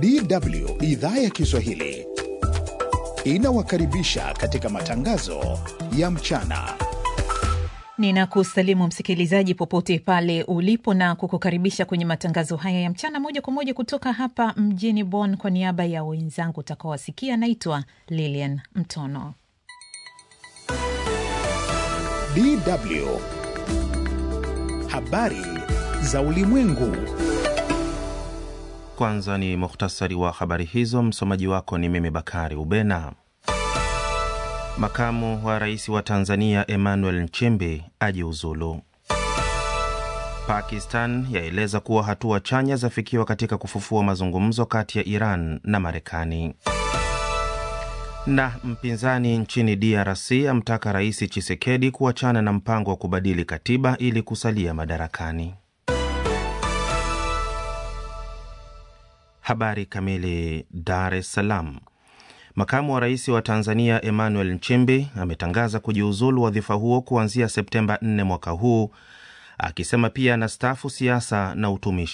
DW idhaa ya Kiswahili inawakaribisha katika matangazo ya mchana. Ninakusalimu msikilizaji popote pale ulipo na kukukaribisha kwenye matangazo haya ya mchana moja kwa moja kutoka hapa mjini Bonn. Kwa niaba ya wenzangu utakaowasikia, naitwa Lilian Mtono. DW habari za ulimwengu. Kwanza ni muhtasari wa habari hizo. Msomaji wako ni mimi Bakari Ubena. Makamu wa rais wa Tanzania Emmanuel Nchimbi ajiuzulu. Pakistan yaeleza kuwa hatua chanya zafikiwa katika kufufua mazungumzo kati ya Iran na Marekani. Na mpinzani nchini DRC amtaka Rais Chisekedi kuachana na mpango wa kubadili katiba ili kusalia madarakani. Habari kamili. Dar es Salaam. Makamu wa rais wa Tanzania Emmanuel Nchimbi ametangaza kujiuzulu wadhifa huo kuanzia Septemba 4 mwaka huu, akisema pia anastaafu siasa na utumishi